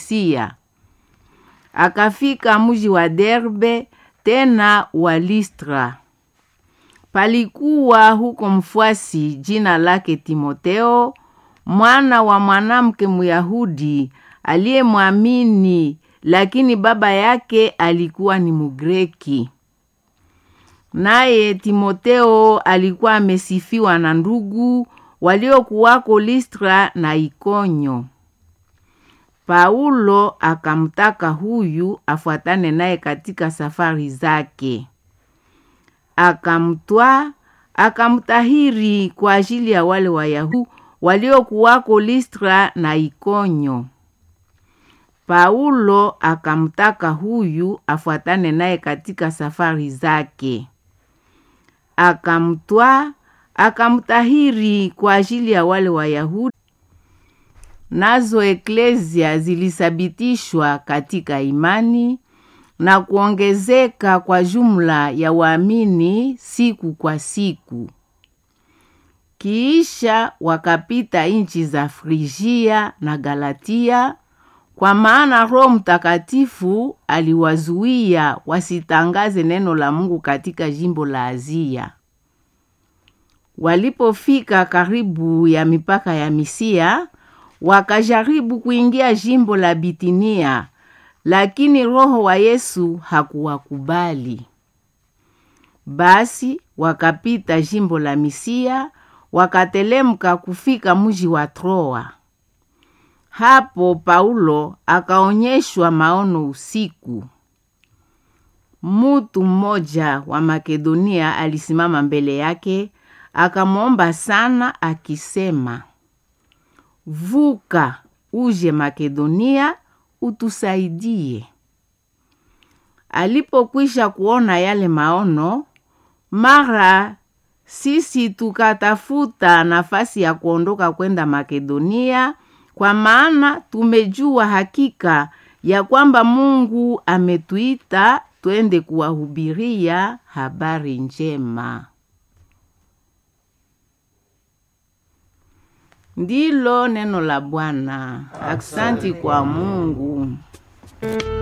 Misia. Akafika mji wa Derbe tena wa Listra. Palikuwa huko mfuasi jina lake Timoteo, mwana wa mwanamke Myahudi aliyemwamini, lakini baba yake alikuwa ni Mugreki. Naye Timoteo alikuwa amesifiwa na ndugu waliokuwako Listra na Ikonyo. Paulo akamtaka huyu afuatane naye katika safari zake. Akamtwaa, akamtahiri kwa ajili ya wale Wayahudi waliokuwako Listra na Ikonyo. Paulo akamtaka huyu afuatane naye katika safari zake. Akamtwaa, akamtahiri kwa ajili ya wale Wayahudi nazo eklezia zilisabitishwa katika imani na kuongezeka kwa jumla ya waamini siku kwa siku. Kiisha wakapita nchi za Frigia na Galatia, kwa maana Roho Mtakatifu aliwazuia wasitangaze neno la Mungu katika jimbo la Azia. Walipofika karibu ya mipaka ya Misia, wakajaribu kuingia jimbo la Bitinia, lakini Roho wa Yesu hakuwakubali. Basi wakapita jimbo la Misia, wakatelemka kufika mji wa Troa. Hapo Paulo akaonyeshwa maono usiku. Mutu mmoja wa Makedonia alisimama mbele yake, akamwomba sana akisema, vuka uje Makedonia utusaidie. Alipokwisha kuona yale maono, mara sisi tukatafuta nafasi ya kuondoka kwenda Makedonia, kwa maana tumejua hakika ya kwamba Mungu ametuita twende kuwahubiria habari njema. Ndilo neno la Bwana. Aksanti kwa Mungu.